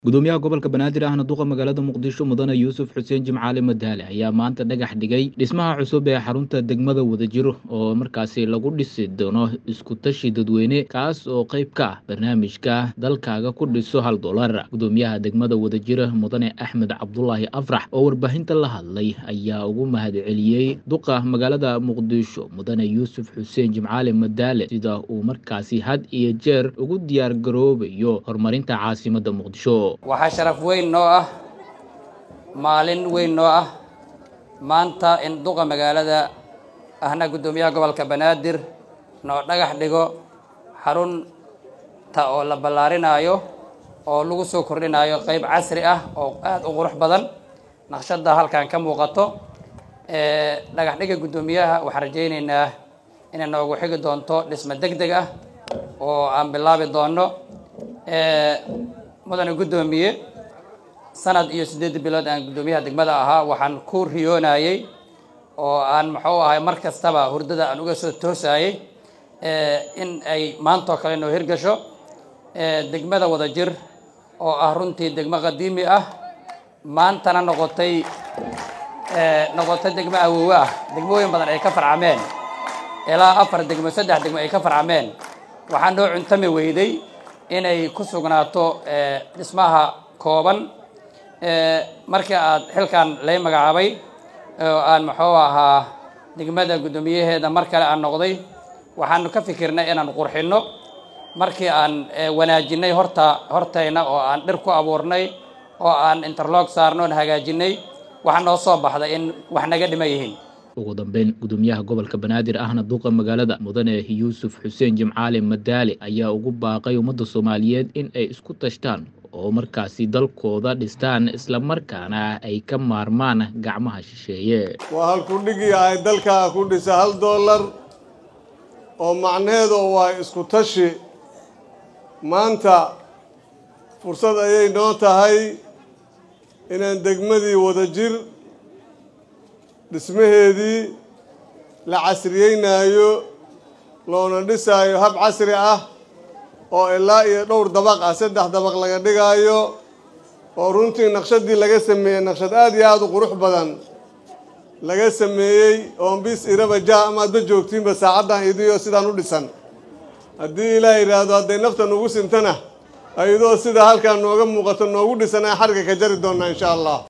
gudoomiyaha gobolka banaadir ahna duqa magaalada muqdisho mudane yuusuf xuseen jimcaale madaale ayaa maanta dhagax dhigay dhismaha cusub ee xarunta degmada wadajir oo markaasi lagu dhisi doono iskutashi dadweyne kaas oo qayb ka ah barnaamijka dalkaaga ku dhiso hal dolar gudoomiyaha degmada wadajir mudane axmed cabdulaahi afrax oo warbaahinta la hadlay ayaa ugu mahadceliyey duqa magaalada muqdisho mudane yuusuf xuseen jimcaale madaale sida uu markaasi had iyo jeer ugu diyaar garoobayo horumarinta caasimada muqdisho waxaa sharaf weyn noo ah maalin weyn noo ah maanta in duqa magaalada ahna guddoomiyaha gobolka banaadir noo dhagax dhigo xarunta oo la ballaarinaayo oo lagu soo kordhinayo qayb casri ah oo aada u qurux badan naqshadda halkan ka muuqato dhagax dhiga guddoomiyaha waxaan rajaynaynaa inay noogu xigi doonto dhismo deg deg ah oo aan bilaabi doono mudane guddoomiye sanad iyo siddeed bilood aan guddoomiyaha degmada ahaa waxaan ku riyoonayey oo aan muxuu ahay mar kastaba hurdada aan uga soo toosayey in ay maantoo kale noo hirgasho degmada wadajir oo ah runtii degmo qadiimi ah maantana noqotay noqotay degmo awoowe ah degmooyin badan ay ka farcameen ilaa afar degmo saddex degmo ay ka farcameen waxaa noo cuntami weyday inay ku sugnaato dhismaha kooban markii aad xilkan lay magacaabay oo aan muxuu ahaa degmada guddoomiyaheeda mar kale aan noqday waxaanu ka fikirnay inaan qurxinno markii aan wanaajinay horta hortayna oo aan dhir ku abuurnay oo aan interlog saarno oon hagaajinay waxaa noo soo baxday in wax naga dhiman yihiin ugu dambeyn gudoomiyaha gobolka banaadir ahna duqa magaalada mudane yuusuf xuseen jimcaale madaale ayaa ugu baaqay ummadda soomaaliyeed in ay isku tashtaan oo markaasi dalkooda dhistaan islamarkaana ay ka maarmaan gacmaha shisheeye waa halkudhigii ahay dalkaa ku dhisa hal dollar oo macnaheedu waa isku tashi maanta fursad ayay noo tahay inaan degmadii wadajir dhismaheedii la casriyeynaayo loona dhisaayo hab casri ah oo ilaa iyo dhowr dabaq ah saddex dabaq laga dhigaayo oo runtii naqshadii laga sameeyey naqshad aada iyo aada u qurux badan laga sameeyey oon bis iraba jah amaadba joogtiinba saacaddan idiyo sidaan u dhisan haddii ilaah yidhaahdo hadday nafta nugu sintana ayadoo sida halkaan nooga muuqato noogu dhisan aan xarga ka jari doonnaa insha allah